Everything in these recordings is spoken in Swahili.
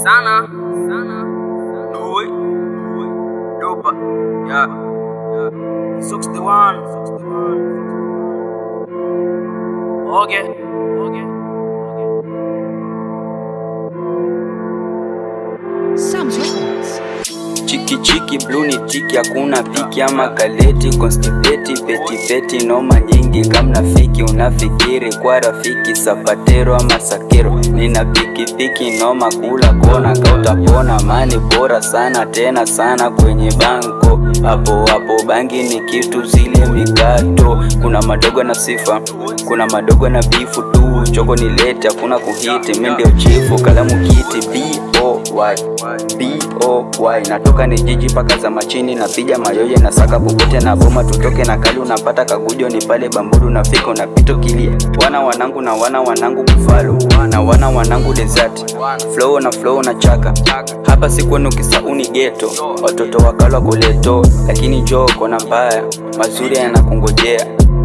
sana sana Doi Dopa Yeah Six the one Okay Okay Sam's Records. Chiki chiki blue ni tiki, hakuna piki ama kaleti constipeti peti peti, noma nyingi kamna fiki, unafikiri kwa rafiki sapatero ama sakero, nina piki piki noma kula kona kautapona, mani bora sana tena sana kwenye banko hapo hapo, bangi ni kitu zile mikato, kuna madogo na sifa, kuna madogo na bifu tu, choko ni lete, hakuna kuhiti, mi ndio chifu, kalamu kiti B-O-Y B-O-Y natoka ni jiji paka za machini napiga mayoye na saka popote na boma tutoke na kali unapata kagujo ni pale bamburu nafika unapito kilia wana wanangu na wana wanangu bufalo na wana wanangu desert flow na flow na chaka hapa sikwenu kisauni geto watoto wakalwa kuleto lakini joo kona mbaya mazuri yanakungojea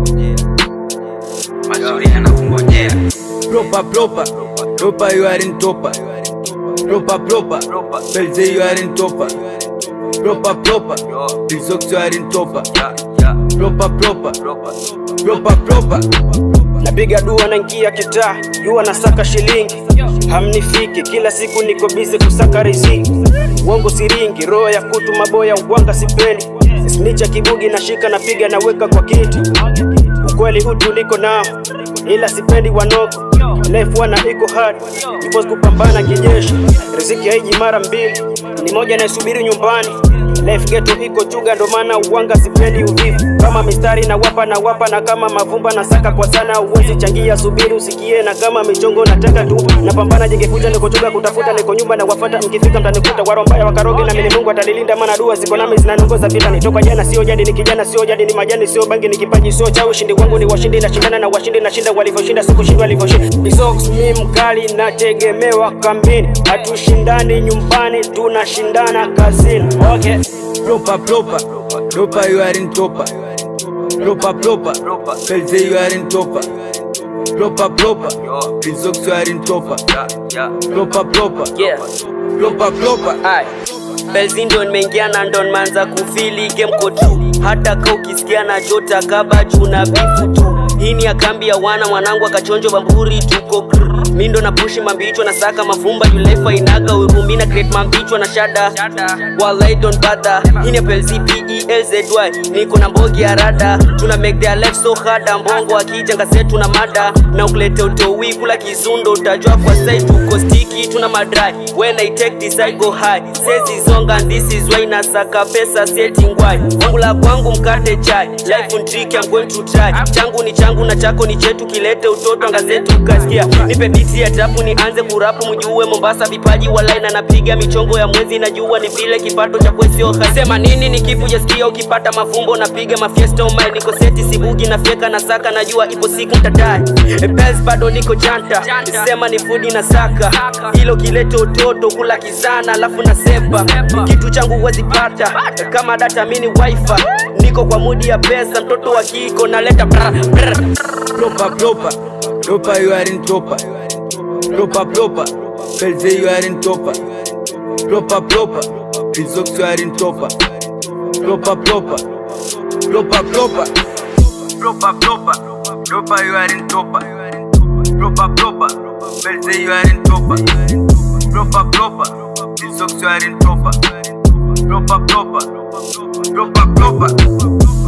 mazuri yanakungojea Proper, proper, proper, you are in topper. Proper, proper, Belze, you are in topper. Proper, proper, Bizox, you are in topper. Proper, proper, proper, proper. napiga dua naingia kitaa jua nasaka shilingi hamnifiki kila siku niko bize kusaka riziki uongo siringi roho ya kutu maboya uwanga sipendi snicha kibugi nashika napiga naweka kwa kiti ukweli utu niko nao ila sipendi wanoko life wana iko hard ipos kupambana kijeshi riziki haiji mara mbili ni moja naisubiri nyumbani life geto iko chuga ndo maana uwanga sipendi uvivu kama mistari na wapa na wapa na kama mavumba na saka kwa sana uwezi changia subiri usikie na kama michongo nataka tu napambana jengefuja niko chuga kutafuta niko nyumba na wafata mkifika mtanikuta warombaya wakaroge na mimi Mungu atanilinda maana dua ziko nami zinaniongoza vita nitoka jana sio jadi ni kijana sio jadi ni majani sio bangi ni kipaji sio cha ushindi wangu ni washindi nashindana na washindi nashinda walivyoshinda sikushindwa walivyoshinda Bisox mi mkali nategemewa kambini hatushindani nyumbani tunashindana kazini okay Proper, proper, proper, you are in topper. Proper, proper, Belze, you are in topper. Proper, proper, Bizox, you are in topper. Proper, proper, yeah proper, proper. Ai, Belzi ndo nimeingia na ndo nimeanza kufili game ko tu hata ka ukisikia na jota kabaju na bifu tu hii ni akambi ya wana mwanangu akachonjo bamburi tuko grr. mi ndo napushi mambichwa na saka mavumba yulefa inaga urumi na create mambichwa na shada walai don't bother hii ni Belzi P-E-L-Z-Y niko na mbogi ya rada tuna make their life so hard mbongo akijanga zetu na mada na ukulete utowi kula kizundo utajua kwa side tuko sticky tuna madry when I take this I go high says is on and this is why nasaka pesa setting why wangu la kwangu mkate chai life on trick I'm going to try changu ni changu na chako ni chetu kilete utoto anga zetu kasikia nipe biti ya tapu nianze kurapu mjue Mombasa vipaji walai na napiga michongo ya mwezi najua ni vile kipato cha kwesio sema nini ni kifu jasikia ukipata mafumbo napiga mafiesta umai niko seti sibugi na fyeka na saka najua ipo siku mtadai Bez bado niko janta sema ni fudi na saka hilo kilete utoto kula kizana alafu nasepa kitu changu huwezi pata kama data mini wifi niko kwa mudi ya pesa mtoto wa kiko naleta brr, brr. Proper, proper, proper, you are in topper. Proper, proper, Belze, you are in topper. Proper, proper, Bizox, you are in topper. Proper, proper, proper, proper. Proper, proper, proper, you are in topper. Proper, proper, Belze, you are in topper. Proper, proper, Bizox, you are in topper. Proper, proper, proper, proper.